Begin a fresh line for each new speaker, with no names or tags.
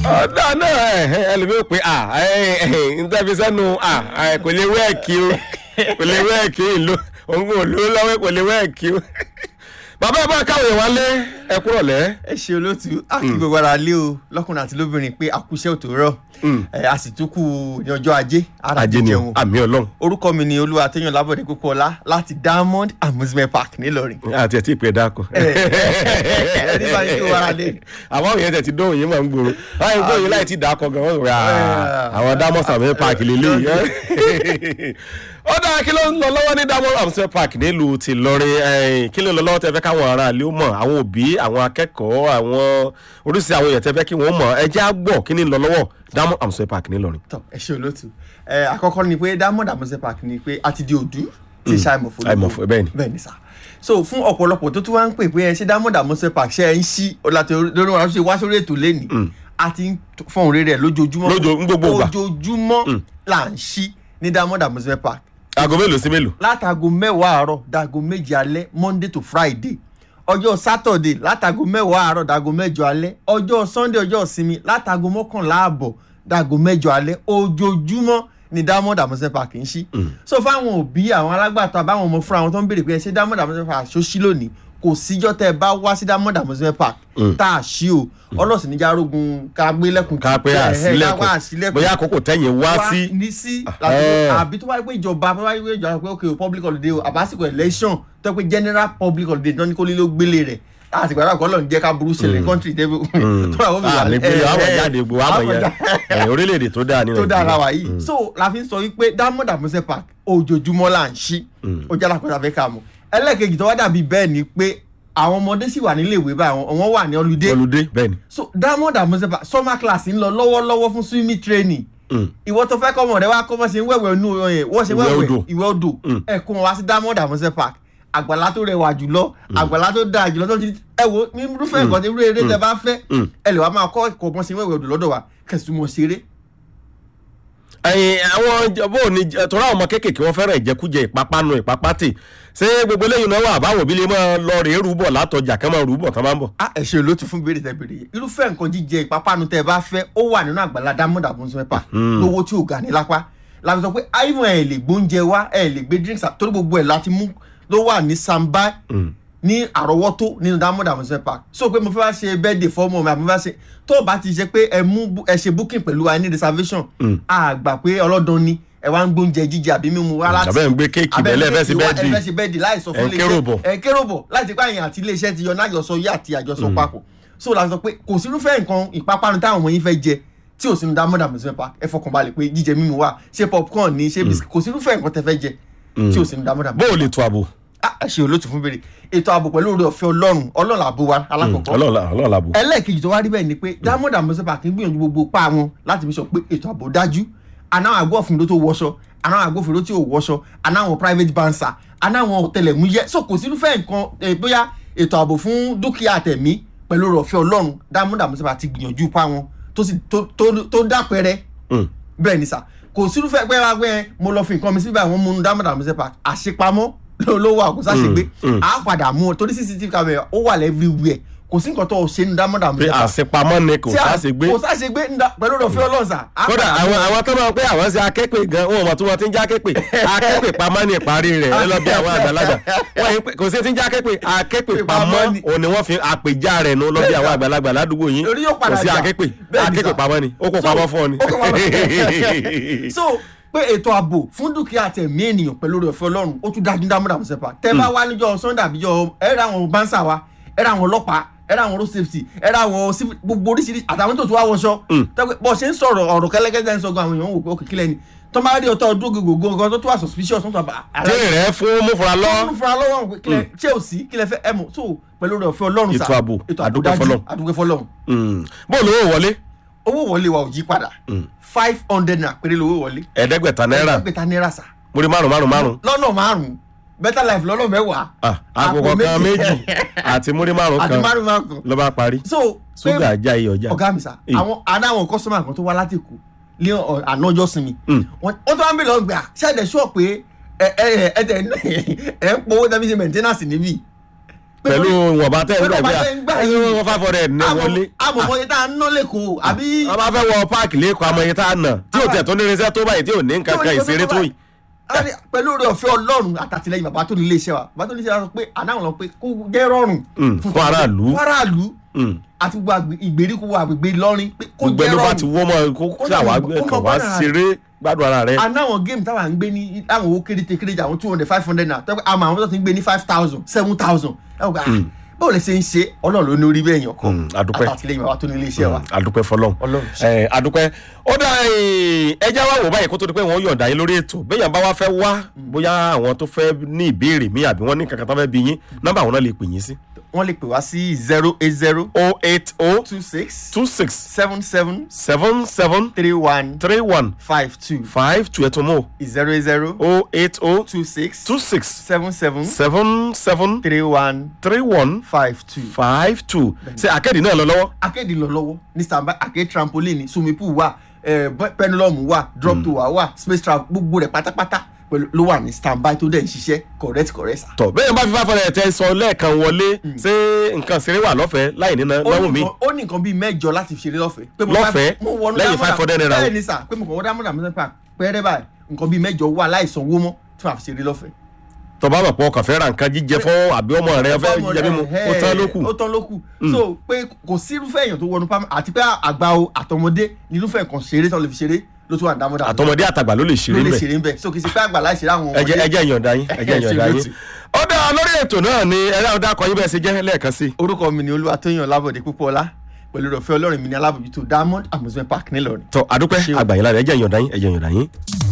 ọ̀dà náà ẹlòmíì ò pé à ntẹ́fi sẹ́nu à kò lè wẹ́ẹ̀kì o kò lè wẹ́ẹ̀kì ìlú òun kò lówó lọ́wọ́ kò lè wẹ́ẹ̀kì o. bàbá ẹ bá káwọn èèyàn wálé ẹ kúrọ̀ lẹ́.
ẹ ṣe olóòtú a kì í gbogbo ara lé o lọkùnrin àti lóbìnrin pé àkúṣe ò tó rọ ẹ a sì tún kú ní ọjọ́ ajé ara
ajé ni
jẹun
àmì ọlọ́run
orúkọ mi ni olúwa téèyàn lábọ̀dé kókó ọlá láti diamond amusement park nílọrin.
àti ẹ̀ tí ì pé dáko.
ẹni bá ní kí o wára lé.
àwọn òyìn tẹ̀ ti dóhùn yín máa ń gbòòrò láì gbóyìn láì ti dàkọ̀ gan wọ́n rà àwọn dámọ̀ sàmì páàkì lélẹ́yìí. ó dáa kí ló ń lọ lọ́wọ́ ní dámọ̀ sàmì páàkì nílùú ti lọrin kí ló ń lọ lọ́wọ́ tẹ fẹ́ káwọn ará ilé ó mọ̀ àwọn òbí àwọn akẹ́kọ̀ọ́ àwọn oríṣi àwọn èèyàn tẹ fẹ́ kí wọ́n mọ̀ ẹ jẹ́ á gbọ́ kí ni ń lọ lọ́wọ́ dámọ̀ sàmì páàkì nílọrin.
tọ ẹ ṣe olóòtú ẹ àkọ́kọ́ ni pé diamond amusement park ni pé a ti di òdú tí ṣàìmọ̀fọ́
àìmọ̀fọ́ bẹ́ẹ̀ ni.
bẹ́ẹ̀ ni sá so fún ọ̀pọ̀lọpọ̀ tó tún wá ń pè pé ẹ ṣe diamond amusement park ṣe ẹ ń ṣí ọ̀làtẹ̀ lórí wọn ṣe wá sórí ètò lẹ́nìí a ti ń fọ̀hún rere ẹ̀ lójoojúmọ́
Lójoo- ń gbogbo ìgbà.
ojoojúmọ́ là ń ṣí ní diamond amusement park
aago mélòó sí mélòó.
látago mẹ́wàá àárọ̀ dago méje alẹ́ monday to friday ọjọ́ saturday látago mẹ́wàá àárọ̀ dago mẹ́jọ alẹ́ ọjọ́ sunday ọjọ́ ìsinmi látago mọ́kànlá àbọ̀ dago mẹ́jọ alẹ́ ojoojúmọ́ ni diamond amusement park ń ṣí. so fáwọn òbí àwọn alágbàtọ́ àbáwọn ọmọ fúnra wọn tó ń béèrè pé ẹ ṣé diamond amusement park ṣó ṣí lónìí kò síjọ́ tẹ́ ẹ bá wá sí diamond amusement park tá a ṣí o ọlọ́sìn níjà arógun ká gbé lẹ́kùn
ká pé àsílẹ̀kùn bóyá àkókò tẹ̀yìn wá sí.
ní sí
Ah.
àbí tó bá yẹ pé ìjọba tó bá yẹ pé ìjọba pé ok o public holiday o àbásìkò election tó yẹ pé general public holiday tó ní kó lílo gbélé rẹ̀ láti gbàdúrà kọ́ lọ́n jẹ́ ká burú ṣẹlẹ̀ country tẹ́bí tó bá wọ́n fi wà
àmì gbélé àwọn jáde gbogbo àwọn yẹn ẹ̀yìn orílẹ̀-èdè tó dáa ní
tó dára
nàìjíríà.
wà yìí so la fi ń sọ wípé diamond amusement park ojoojúmọ́ là ń ṣí ó jẹ́ alákọ̀ọ́ta fẹ́ ká mọ̀ ẹlẹ́ẹ̀kejì tó wá dàbí bẹ́ẹ̀ ni pé àwọn ọmọdé sì wà nílé ìwé báyìí àwọn- àwọn wà ní holiday
olùdé bẹ́ẹ̀ ni.
so diamond amusement park summer class ń lọ lọ́wọ́lọ́wọ́ fún swimming training ìwọ tó fẹ́ kọ́ ọmọ rẹ wá kọ́ bọ́ ṣe ń wẹ̀wẹ̀ inú ọyẹ wọ́n ṣe
Ìwẹ̀
wẹ̀wẹ̀
odò.
ìwẹ̀ odò ẹ kó wọn wá sí diamond amusement park àgbàlá tó rẹwà jùlọ àgbàlá tó dáa jùlọ tó ti ẹ wo ní irúfẹ́ nǹkan tí irú eré tẹ bá fẹ́ ẹ lè wá máa kọ́ ẹ̀kọ́ bọ́n ṣe ń wẹ̀wẹ̀ odò lọ́dọ̀ wa kẹsùn mọ̀ ṣeré
ẹyin àwọn ìjọba ò ní tọ́ra àwọn ọmọ kéékèèké wọn fẹ́ràn ìjẹkújẹ ìpápánu ìpápátì ṣé gbogbo eléyìí náà wà báwo bí lè máa lọ rèé rúbọ̀ látọjà kán máa rúbọ̀ tán máa ń bọ̀.
a ẹ ṣe olóòtú fún béèrè tẹ béèrè yìí irúfẹ́ nǹkan jíjẹ ìpápánu tẹ bá fẹ́ ó wà nínú àgbàlá diamond amusement park lówó tí ò ga ní lápá la fi sọ pé àìmọ̀ ẹ̀ lè gbóúnjẹ wá ẹ̀ lè gbé drinks torí gbogbo ẹ̀ láti mú ló wà ní samba ní àrọ́wọ́tó nínú diamond amusement park so pé mo fẹ́ wá ṣe birthday fọ́mọ mi àbí mo fẹ́ ṣe tó o bá ti ṣe pé ẹ mú bú- ẹ ṣe booking pẹ̀lú wa ní reservation a gbà pé ọlọ́dún ni ẹ wá ń gbóúnjẹ jíjẹ àbí mímu wá láti
àbẹ́ ń gbé kéèkì bẹ́lẹ̀ fẹ́ sí
ẹ
bẹ́ẹ̀dì
fẹ́ ṣe bẹ́ẹ̀dì láì sọ
ẹ̀
fún
ń kérò bọ̀.
ẹ̀ ń kérò bọ̀ láti pa àyàn àti iléeṣẹ́ ti yọ náà àjọsọ yé àti àjọsọ papọ̀ so la sọ pé kò sí irúfẹ́ nǹkan ìpápánu táwọn ọmọ yín fẹ́ jẹ tí ò sínú diamond amusement park ẹ fọkàn balẹ̀ pé jíjẹ mímu wà ṣé popcorn ni ṣé biscuit kò sí irúfẹ́ nǹkan tẹ fẹ́ jẹ tí ò sínú diamond
bó
amusement
o lè tó àbò
park ẹ ṣe olóòtú fún béèrè ètò ààbò pẹ̀lú oore ọ̀fẹ́ ọlọ́run ọlọ́run àbò wa alákọ̀ọ́kọ́
ọlọ́ọ̀la làbò.
ẹlẹ́ẹ̀kejì tó wá rí bẹ́ẹ̀ ni pé diamond amusement park ń gbìyànjú gbogbo pa wọn láti fi sọ pé ètò ààbò dájú anáwọn agbófinró tó wọṣọ anáwọn agbófinró tí ò wọṣọ anáwọn private bansa anáwọn ọ̀tẹlẹ̀múyẹ́ so kò sí irúfẹ́ nǹkan eh, bóyá ètò ààbò fún dúkìá tẹ̀mí pẹ̀lú ọ̀rọ̀ ọ̀fẹ́ ọlọ́run diamond amusement park ti gbìyànjú pa wọn tó sì tó tó- tó dápẹ́rẹ́ bẹ́ẹ̀ ni sà kò sí irúfẹ́ pé wá pé mo lọ fi nǹkan mi síbẹ̀ àwọn mú un diamond amusement park àṣepamọ́ ló ló wà kó sáṣegbé à á padà mú un torí cctv camera ó wà everywhere kò sí nǹkan tó o ṣe ní diamond
pé
amusement park
àṣepamọ́ ni kò
tí a-
sáṣe gbé.
kò sáṣe gbé ń da- pẹ̀lú ọ̀fẹ́ ọlọ́run sà. á
kódà
padà
àwọn
mú-
àwọn tó máa pé àwọn ṣe akẹ́pẹ́ gan wọn ò mọ̀ tí wọ́n ti ń já akẹ́pẹ́ akẹ́pẹ́ pamọ́ ní ìparí rẹ̀ ẹ lọ bí àwọn àgbàlagbà wọ́n yìí pé- kò sí ti ń já akẹ́pẹ́ akẹ́pẹ́ pamọ́
Pamọ́ ni.
òun ni wọ́n fi àpèjá rẹ̀ nu lọ bí àwọn àgbàlagbà ládùúgbò yín
Torí yóò
kò
padà
sí
jà.
akẹ́pẹ́
Bẹ́ẹ̀ ni
akẹ́pẹ́
sà.
pamọ́ ni ó kó
So,
pamọ́ fún ọ ni.
ó kó pamọ́. so pé ètò ààbò fún dúkìá tẹ̀mí ènìyàn pẹ̀lú ọ̀rọ̀ ọ̀fẹ́ ọlọ́run ó tún dájú dámúdà mọ̀ sẹ́pà tẹ́ bá wá níjọ́ sunday àbíjọ́ ẹ ra àwọn bánsà wa ẹ ra àwọn ọlọ́pàá ẹ ra àwọn road safety ẹ ra àwọn civil gbogbo oríṣiríṣi àtàwọn tó tún wá wọṣọ tẹ́pẹ́ bọ́ ṣe ń sọ̀rọ̀ ọ̀rọ̀ kẹ́lẹ́kẹ́lẹ́ ń sọ gan àwọn èèyàn wò pé òkè kílẹ̀ ni tó máa rí ọtọ́ ọdún gbogbo nǹkan tó tún wà suspicious tó tún wà bá
tí rẹ̀ fún múfura lọ
ọlọ́run fúnra lọ́wọ́ àwọn kílẹ̀ ṣé ò sí kílẹ̀ fẹ́ ẹ mọ̀ so pẹ̀lú ọ̀rọ̀ ọ̀fẹ́ ọlọ́run sà
Ètò ààbò, àdúgbò
dájú,
fọlọ́run.
àdúgbò fọlọ́run
bó lówó wọlé
owó wọlé wa ò yí padà five hundred naira péré lówó wọlé
ẹ̀ẹ́dẹ́gbẹ̀ta náírà
ẹgbẹ̀ta náírà sà
múrí márùn márùn márùn
lọ́nà márùn-ún better life lọ́nà mẹ́wàá
Ah, àpò kan méjì àti múrí márùn
àti
kan
márùn márùn kan
ló bá parí
so
ṣúgà ajá iyọ̀ ọjà.
ọ̀gá mi sà
Eh.
àwọn adáwọn kọ́sọ́mà kan tó wá láti kù ní ọ̀- àná ọjọ́ sinmi
Mm.
wọ́n wọ́n tó wá ń bè lọ gbà ṣáàdẹ̀ sọ pé ẹ ẹ ẹ tẹ ẹ ń powó tẹ́bí ṣe maintenance níbí
pẹ̀lú ìwọ̀nba tẹ́ ẹ
pẹ̀lú
gbà
ìwọ̀nba
gbé
tẹ́ ẹ ń gbà
ẹ
yìí.
wọ́n five hundred ní wọlé.
àmọ̀mọ́ yẹn tá a ná lẹ́kọ̀ọ́ àbí.
wọ́n bá fẹ́ wọ páàkì lẹ́kọ̀ọ́ àmọ́ iye tá a nà tí ò tẹ̀ tó ní irinṣẹ́ tó báyìí tí ò ní nǹkan kan ìṣeré tó yìí.
Ari, pẹ̀lú oore ọ̀fẹ́ ọlọ́run àtàtìlẹ́yìn bàbá tó ní iléeṣẹ́ wa bàbá tó ní iléeṣẹ́ wa sọ pé àdáhùn lọ pé kó jẹ́ rọrùn
Mm, fún aráàlú.
fún aráàlú
Mm.
àti gbogbo àgbè- ìgbèríko wa àgbègbè Ìlọrin pé kó
gbogbo
jẹ́
ẹni bá
rọrùn
ti wọ́ mọ́ kó
Ó
ṣàwá
dàbí- ó
kàn
mọ̀
wá
gbọ́dọ̀
ṣeré gbádùn ara rẹ.
àná àwọn géèmù táwa ń gbé ní àwọn owó kéréje kéréje àwọn two hundred five hundred naira tẹ́pẹ́ àmọ́ àwọn tó ti ń gbé ní five thousand seven thousand ẹ̀ wọ́n gbà báwo lè ṣe ń ṣe ọlọ́run ló ní orí bẹ́ẹ̀ yàn
Mm,
kọ́
adúpẹ́.
àtàtìlẹ́yìn bàbá tó ní iléeṣẹ́ wa
adúpẹ́ fọlọ́n
Ọlọ́run ṣe.
ẹ adúpẹ́ ó dá ẹjẹ́ wá wò báyìí kó tó di pé wọ́n yọ̀ǹda yín lórí ètò bẹ́ẹ̀ yàn bá wá fẹ́ wá bóyá àwọn tó fẹ́ ní ìbéèrè mi àbí wọ́n ní kankan tó fẹ́ bí yín nọ́mbà àwọn náà lè pè yín sí.
wọ́n lè pè wá sí zero eight zero
o eight o
two six
two six
seven seven
seven seven
three one
three one
five two
five two ẹ̀tún mọ́
zero eight zero
o eight o
two six
two six
seven seven
seven seven
three one
three one
five two.
five two ṣe àkẹ́dì náà lọ lọ́wọ́.
akéde lọ lọ́wọ́ ní standby akéde trampoline swimming pool wà eh, pe- pendulum wà drop to wà wà space travel gbogbo rẹ̀ pátápátá pẹ̀lú ló wà ní standby tó dẹ̀ ń ṣiṣẹ́ correct correct sa.
tọ bẹ́ẹ̀ bá fi five hundred tẹ sọ lẹ́ẹ̀kan wọlé ṣé nǹkan ṣeré wà lọ́fẹ̀ẹ́ láì ní
ó
náwó
ní
mi.
nǹkan- ó ní nǹkan bíi mẹ́jọ láti fi ṣeré lọ́fẹ̀ẹ́. pé mo
Lọ́fẹ̀ẹ́?
fẹ́- mo wọnú
Lẹ́yìn
Diamond
500 naira o.
bẹ́ẹ̀ ni sà pé mo kàn wọ́n Diamond Amusement Park pẹ́ẹ́rẹ́ báyìí nǹkan bíi mẹ́jọ wà láì sanwó mọ́ tí wàá fi ṣeré lọ́fẹ̀ẹ́.
tọba bá pọ̀ kàn fẹ́ ra nǹkan jíjẹ fún àbí ọmọ rẹ fẹ́
Ọmọ
jíjẹ
rẹ̀,
mímu ó
ẹ̀,
tán ló kù.
ó tán ló kù so pé kò sí irúfẹ́ èèyàn tó wọnú pam àti pé àgbà o àtọmọdé ní irúfẹ́ nǹkan ṣeré tó lè fi ṣeré ló tún wà ní Diamond Amusement
àtọmọdé àtàgbà ló lè
ló
ṣeré
lè
ńbẹ
ṣeré ń bẹ so kì í ṣe pé àgbà láì ṣeré àwọn
ẹjẹ ẹjẹ ìyọ̀ǹda yín ẹjẹ ìyọ̀ǹda
Ṣe
yín.
ló ti.
ó dá lórí ètò náà ni ẹ̀rọ àwọn dákọ̀ yín bẹ́ẹ̀ ṣe jẹ́ lẹ́ẹ̀kan sí.
orúkọ mi ni olúwatóyìn ọlábọ̀dé púpọ̀ọ́lá pẹ̀lú ìrọ̀fẹ́ ọlọ́run mi ní alábòjútó diamond amusement park nílọrin.
tọ àdúpẹ́
Ṣé o.
àgbàyìn lára ẹjẹ ìyọ̀ǹda yín ẹjẹ ìyọ̀ǹda yín.